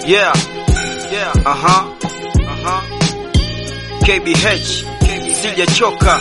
Yeah. Yeah. Aha. Aha. KBH. Sijachoka.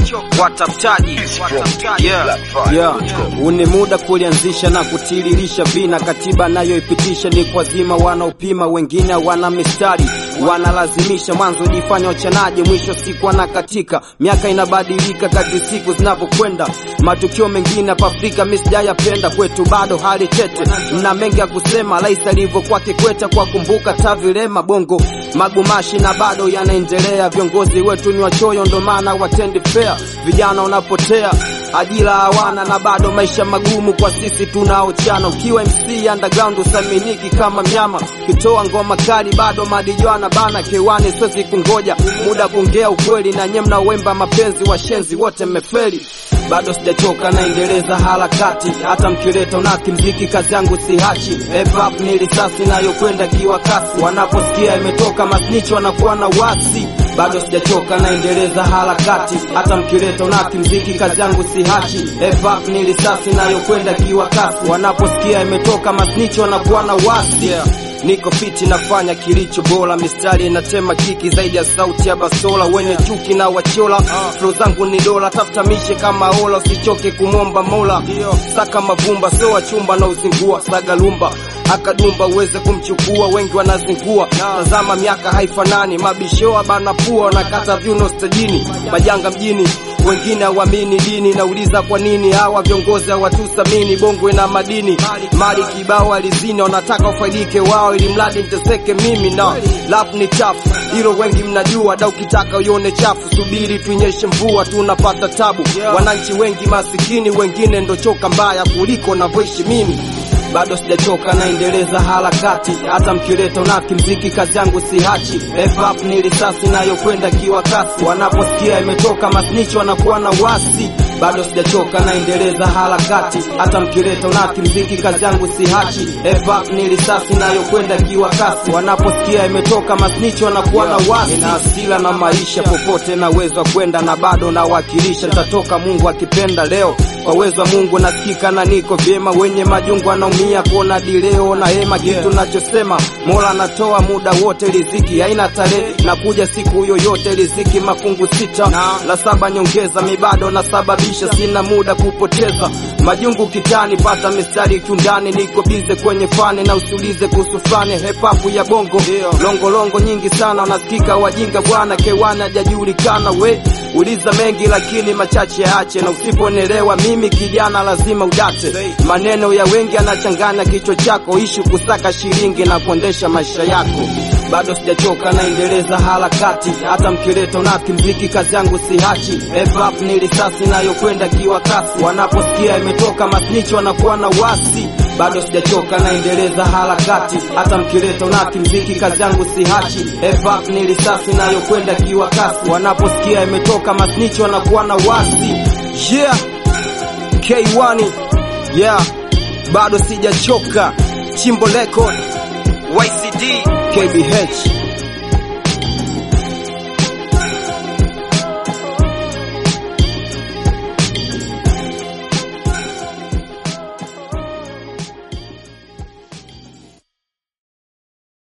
Watafutaji. Yeah. Yeah. Uni muda kulianzisha na kutiririsha vina, katiba nayoipitisha ni kwa zima, wanaopima wengine wana mistari wanalazimisha mwanzo jifanya wachanaji, mwisho siku wanakatika. Miaka inabadilika kadri siku zinavyokwenda, matukio mengine hapa Afrika mimi sijayapenda, kwetu bado hali tete, na mengi ya kusema. Rais alivyokuwa Kikwete kwa kumbuka tavilema bongo magumashi na bado yanaendelea. Viongozi wetu ni wachoyo, ndo maana watendi fair, vijana wanapotea ajira hawana na bado maisha magumu kwa sisi tunaochana. Ukiwa MC underground usaminiki kama mnyama, kitoa ngoma kali bado madijwana bana kewani, siwezi kungoja muda kuongea ukweli, na nye mnawemba mapenzi washenzi wote mmefeli. Bado sijachoka naendeleza harakati, hata mkileta unaki mziki kazi yangu sihachi. Hip hop ni risasi inayokwenda kiwa kasi, wanaposikia imetoka masnichi wanakuwa na wasi bado sijachoka naendeleza harakati, hata mkileta unaki mziki kazi yangu sihachi. Hip hop ni risasi inayokwenda kiwa kasi, wanaposikia imetoka masnichi wanakuwa na wasi Niko fiti nafanya kilicho bora, mistari inatema kiki zaidi ya sauti ya basola. Wenye chuki na wachola, flow zangu ni dola, tafuta mishe kama ola, usichoke kumwomba mola. Saka mavumba sio wachumba na uzingua, saga lumba akadumba uweze kumchukua, wengi wanazingua. Tazama miaka haifanani, mabishoa bana pua wanakata viuno stajini, majanga mjini wengine hawamini dini. Nauliza kwa nini hawa viongozi hawatusamini? Bongo ina madini, mali kibao alizini, wanataka ufaidike wao, ili mradi niteseke mimi na love ni chafu, hilo wengi mnajua. Da ukitaka uione chafu, subiri tuinyeshe mvua, tunapata tabu. Wananchi wengi masikini, wengine ndo choka mbaya kuliko navyoishi mimi bado sijachoka naendeleza harakati, hata mkileta unaki mziki kazi yangu sihachi. Hip hop ni risasi inayokwenda kiwa kasi, wanaposikia imetoka masnichi wanakuwa na wasi. Bado sijachoka naendeleza harakati, hata mkileta unaki mziki kazi yangu sihachi. Hip hop ni risasi inayokwenda kiwa kasi, wanaposikia imetoka masnichi wanakuwa na wasi. Nina hasira na maisha, popote naweza kwenda na bado nawakilisha, nitatoka Mungu akipenda leo kwa uwezo wa Mungu nasikika na niko vyema, wenye majungu wanaumia kuona dileo na hema. Kitu nachosema Mola anatoa muda wote, riziki haina tarehe na kuja siku yoyote, riziki mafungu sita la saba nyongeza, mi bado nasababisha, sina muda kupoteza majungu kitani, pata mistari kiundani, niko bize kwenye fani na usiulize kuhusu fani. Hip hop ya bongo longo longo nyingi sana, wanasikika wajinga bwana, kewana hajajulikana we uliza mengi lakini machache yaache, na usiponelewa mimi kijana lazima udate. Maneno ya wengi yanachanganya kichwa chako, ishi kusaka shilingi na kuendesha maisha yako. Bado sijachoka naendeleza harakati, hata mkileta unaki mziki kazi yangu sihachi. Hip hop ni risasi inayokwenda kiwa kasi, wanaposikia imetoka masnichi wanakuwa na wasi bado sijachoka naendeleza harakati, hata mkileta unaki mziki kazi yangu sihachi. Hip hop ni risasi inayokwenda kiwa kasi, wanaposikia imetoka masnichi wanakuwa na wasi. Yeah, K1 yeah, bado sijachoka. Chimbo Record, YCD, KBH